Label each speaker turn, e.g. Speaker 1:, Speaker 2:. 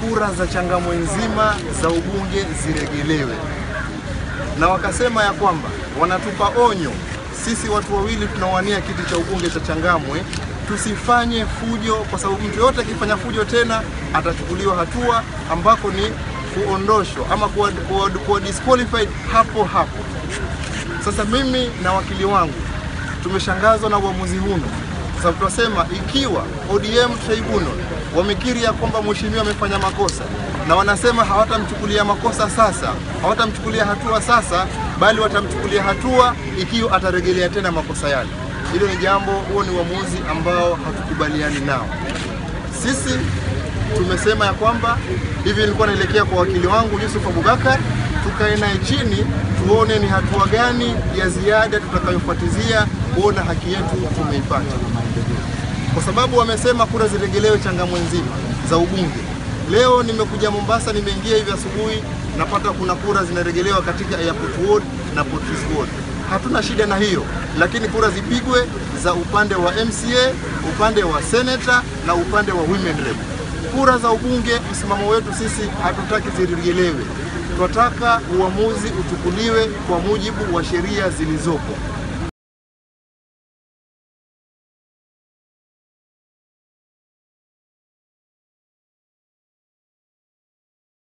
Speaker 1: kura za Changamwe nzima za ubunge ziregelewe, na wakasema ya kwamba wanatupa onyo sisi watu wawili tunawania kiti cha ubunge cha Changamwe tusifanye fujo, kwa sababu mtu yote akifanya fujo tena atachukuliwa hatua ambako ni kuondoshwa ama kuwa, kuwa, kuwa disqualified hapo hapo. Sasa mimi na wakili wangu tumeshangazwa na uamuzi huno, kwa sababu tunasema ikiwa ODM tribunal wamekiri ya kwamba mheshimiwa amefanya makosa na wanasema hawatamchukulia makosa sasa, hawatamchukulia hatua sasa, bali watamchukulia hatua ikiwa atarejelea tena makosa yale. Hilo ni jambo, huo ni uamuzi ambao hatukubaliani nao. Sisi tumesema ya kwamba hivi, nilikuwa naelekea kwa wakili wangu Yusuf Abubakar, tukae naye chini tuone ni hatua gani ya ziada tutakayofuatizia kuona haki yetu tumeipata, kwa sababu wamesema kura ziregelewe Changamwe nzima za ubunge. Leo nimekuja Mombasa, nimeingia hivi asubuhi, napata kuna kura zinaregelewa katika Airport Ward na Portris Ward. Hatuna shida na hiyo, lakini kura zipigwe za upande wa MCA, upande wa senator na upande wa women rep. Kura za ubunge, msimamo wetu sisi hatutaki ziregelewe, tunataka uamuzi uchukuliwe kwa mujibu wa sheria zilizopo.